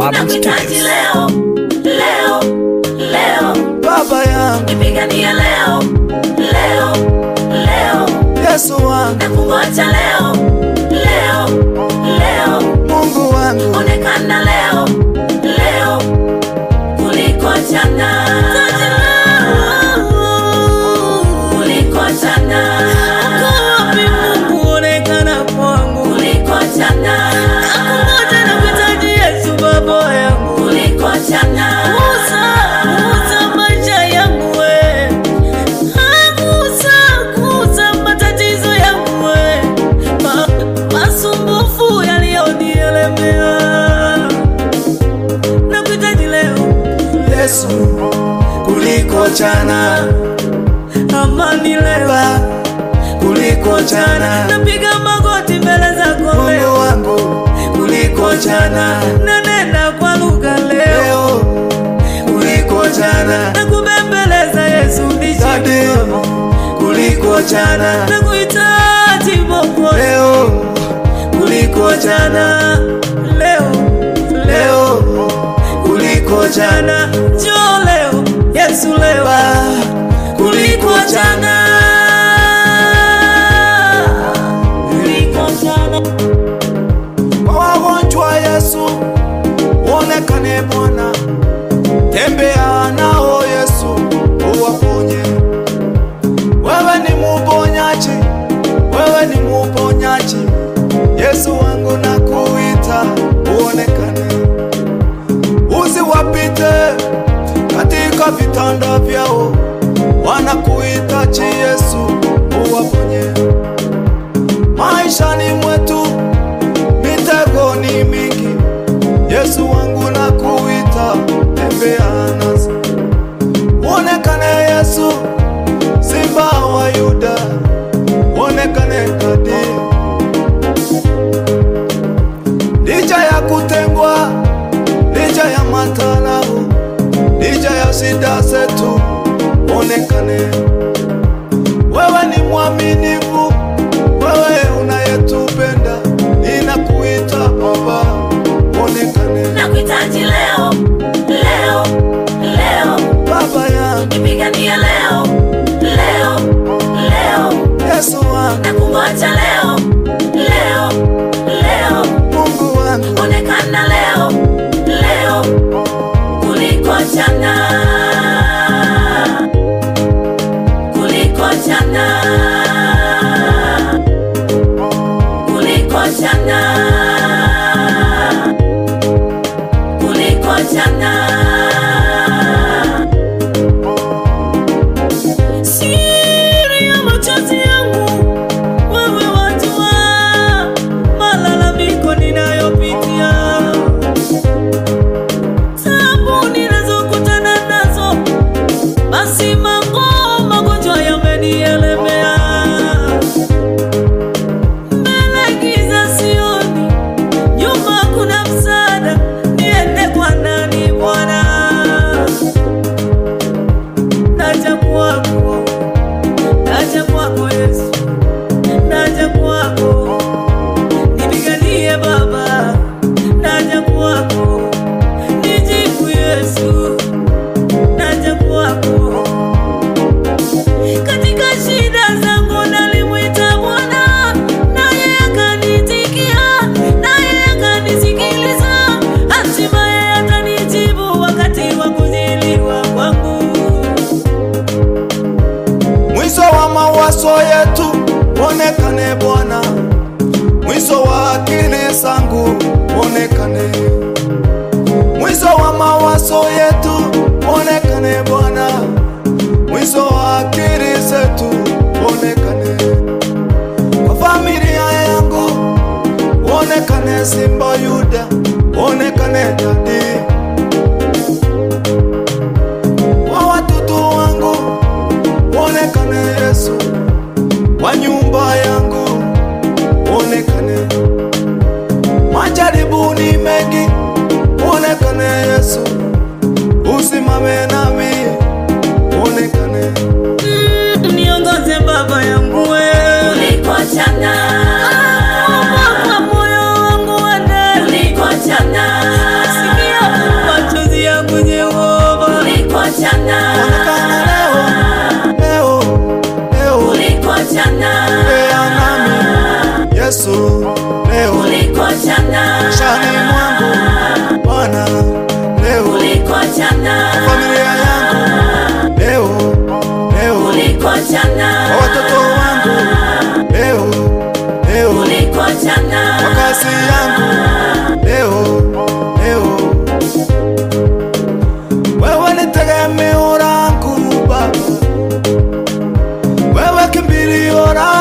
Urban Nakuhitaji Studios. leo, leo, leo. Baba yangu Nipiganie leo, leo, leo. Yesu wangu Nakungoja leo, leo, leo. Mungu wangu Onekana leo, leo kuliko jana. Kuliko jana. Mungu onekana kwangu, Kuliko jana. nakungoja na kuhitaji Yesu baba yangu. Kuliko jana. Gusa, gusa maisha yangu we. Ah, gusa, gusa matatizo yangu we. Ma, masumbufu yaliyonielemea. Nakuhitaji leo, Yesu kuliko jana amani leo. Baba kuliko jana Napiga magoti mbele zako leo. Mungu wangu kuliko jana Nanena kwa lugha leo. leo kuliko jana Nakubembeleza Yesu Dade nishike. kuliko jana Nakuhitaji Mwokozi. leo kuliko jana Leo, leo, leo kuliko jana jana, njoo leo, Yesu leo, Baba kuliko jana kuliko jana. kwa wagonjwa Yesu uonekane Bwana, tembea nao Yesu uwaponye. Wewe ni muponyaji, wewe ni muponyaji. Yesu wangu nakuita uonekane, usiwapite katika vitanda vyao, wanakuhitaji Yesu uwaponye maishani mwetu mitego ni mingi. Yesu wangu nakuita, tembea nasi, uonekane Yesu, simba wa Yuda, uonekane kati licha ya kutengwa, licha ya matarau, licha ya shida zetu, uonekane wewe ni mwaminifu, wewe unayetupenda, ninakuita Baba, onekane Nakuhitaji leo, leo, leo. Baba yangu, Nipiganie leo, leo, leo. Yesu wangu, Nakungoja leo, leo, leo. Mungu wangu, Onekana leo, leo kuliko jana. Kuliko jana. Kuliko jana. Kuliko jana. Siri ya machozi yangu, wewe wajua malalamiko ninayopitia, taabu ninazokutana nazo, basi mambo magonjwa yamenielemea, mbele giza sioni, nyuma kuna msaada, niende kwa nani Bwana? Naja kwako, naja kwako Yesu, naja kwako, nipiganie Baba, naja kwako, nijibu Yesu, naja kwako. Katika shida zangu nalimwita Bwana, naye akanitikia, naye akanisikiliza, hatimaye atanijibu wakati wa kuziliwa kwangu. mwisho wa mawazo yetu, onekane Bwana, mwisho wa akili zangu, onekane mwisho wa mawazo yetu, onekane Bwana, mwisho wa akili zetu, onekane kwa familia yangu, onekane Simba Yuda, onekane Dadi kwa watoto wangu, onekane Yesu, kwa nyumba yangu, onekane majaribu ni mengi, onekane Yesu, usimame nami, onekane Mm, niongoze Baba yangu wewe, Kuliko jana. kwa moyo wangu wa ndani, Kuliko jana. sikia bora